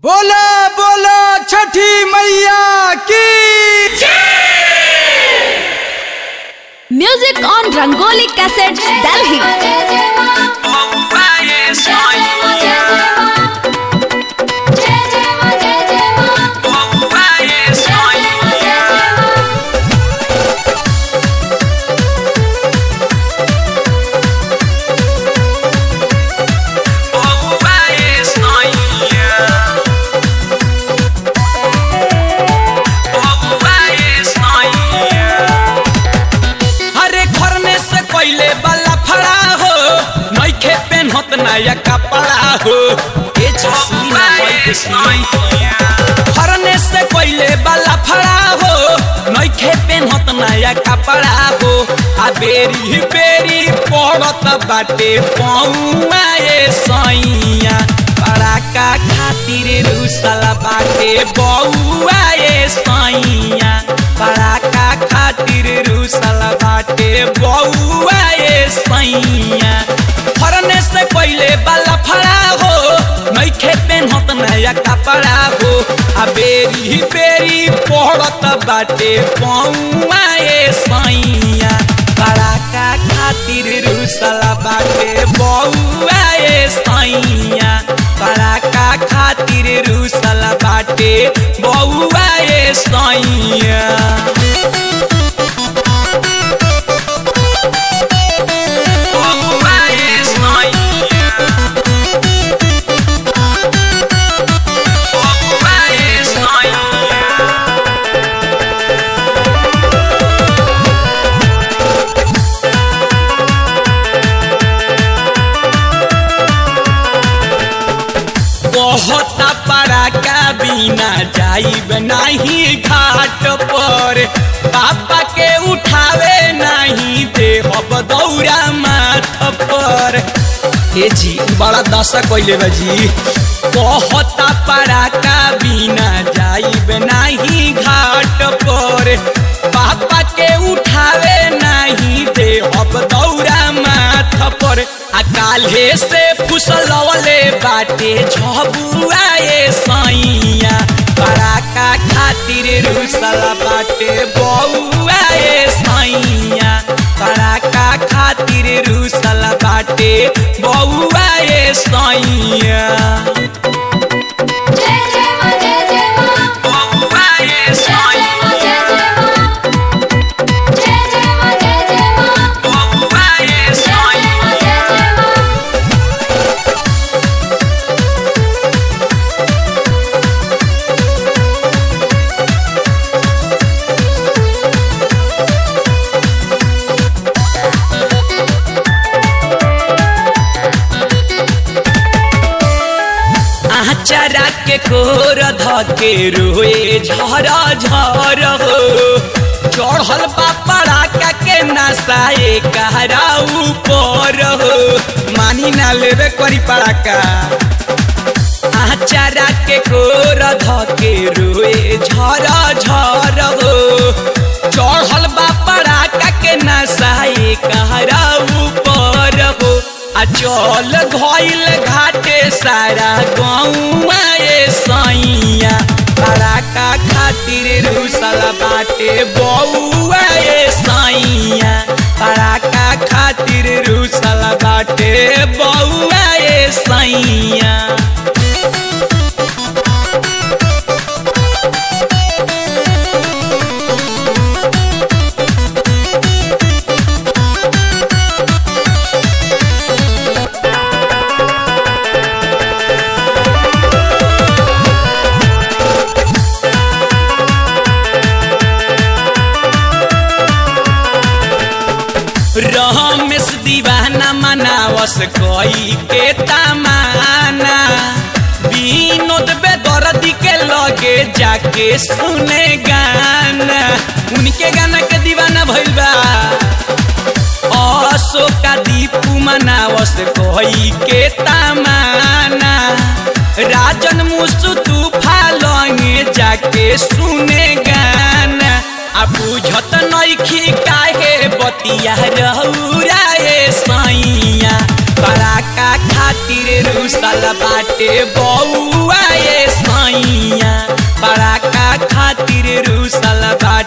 बोला बोला छठी मैया की Music on Rangoli Cassettes, Delhi. हरे खरने से पहले वाला फड़ा हो नइखे पेन्हत नया कपड़ा हो ए जसी ना खरने से पहले वाला फड़ा हो नइखे पेन्हत नया कपड़ा हो आ बेरी बेरी पड़त बाटे पौआ ए सैया पड़ाका खातिर रुसला बाटे बौआ ए सैया पड़ाका खातिर रुसल बाटे बौआ ए सैया फरने से पहले वाला फड़ा हो नइखे पेन्हत नया कपड़ा हो आ बेरी बेरी पड़त बाटे पौआ ए सैया पड़ाका खातिर रुसल बाटे बौआ ए सैया पड़ाका खातिर रुसल बाटे बौआ ए सैया बहुत पड़ाका बिना जाइब नहीं घाट पर पापा के उठावे नहीं देहब दौरा माथ पर ए जी बड़ा दशा कैले बा जी बहुत पड़ाका बिना जाइब नहीं घाट पर पापा के उठावे नहीं देहब दौरा माथ पर आ काल्हे से फुसलवले बाटे झबुआ ए सैया पड़ाका खातिर रुसल बाटे बौआ ए सैया पड़ाका खातिर रुसल बाटे बौआ ए सैया बौआ ए सैया बौआ ए सैया आचारा के कोर धके रोए झर झर हो चढ़ल बापड़ा का के नसाए कहरा ऊपर हो मानी ना लेवे करी पड़ाका आचारा के कोर धके रोए झर झर हो चढ़ल बापड़ा का के नसाए कहरा ऊपर हो आ चल घइल घाटे सारा गौआ ए सैया पड़ाका खातिर रुसल बाटे बौआ ए सैया पड़ाका खातिर रुसल बाटे बौआ ए सैया रमेश दीवाना मनावस कोई के तमाना विनोद बेदर्दी के लगे जाके सुने गाना उनके गाना के दीवाना भइल बा अशोका दीपू मनावस कोई के तमाना राजन मुसु तूफा लंगे जाके सुने गाना आ बुझत नइखी काहे बतिया रहुरा ए सैया पड़ाका खातिर रुसल बाटे बौआ ए सैया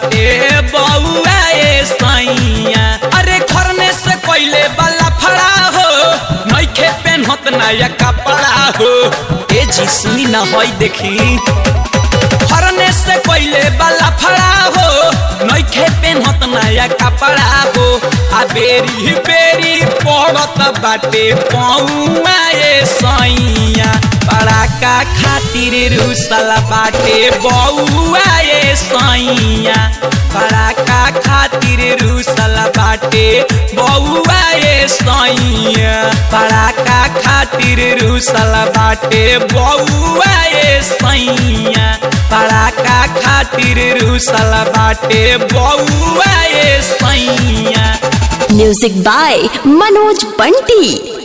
बाटे बउआ ए सैया अरे खरने से पहले वाला फड़ा हो नइखे पेन्हत नया कपड़ा हो ए जी सुनी ना होई देखी फरने से पहले वाला फड़ा हो नइखे पेन्हत नया कपड़ा हो आ बेरी बेरी पड़त बाटे पौआ ए सैया पड़ाका खातिर रुसल बाटे बउआ ए सैया पड़ाका खातिर रुसल बाटे बउआ ए सैया पड़ाका खातिर रुसल बाटे बउआ ए सैया पड़ाका खातिर रुसल बाटे बउआ ए सैया म्यूजिक बाय मनोज बंटी